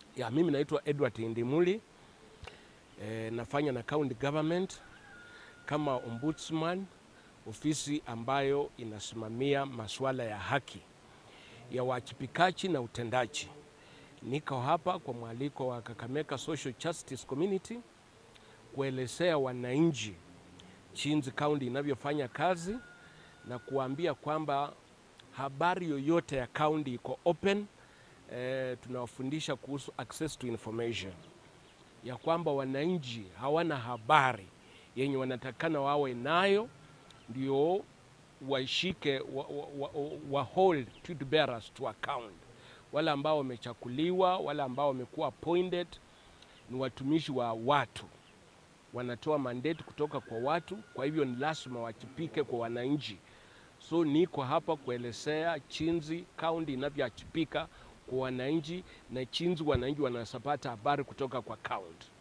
Ya, mimi naitwa Edward Indimuli e, nafanya na county government kama ombudsman, ofisi ambayo inasimamia masuala ya haki ya wajibikaji na utendaji. Niko hapa kwa mwaliko wa Kakamega Social Justice Community kuelezea wananchi jinsi kaunti inavyofanya kazi na kuambia kwamba habari yoyote ya kaunti iko open. Eh, tunawafundisha kuhusu access to information, ya kwamba wananchi hawana habari yenye wanatakana wawe nayo, ndio waishike wa, wa, wa, wa hold truth bearers to account. Wale ambao wamechakuliwa, wale ambao wamekuwa appointed ni watumishi wa watu, wanatoa mandate kutoka kwa watu, kwa hivyo ni lazima wajibike kwa wananchi. So niko hapa kuelezea jinsi kaunti inavyowajibika kwa wananchi na jinsi wananchi wanasapata habari kutoka kwa kaunti.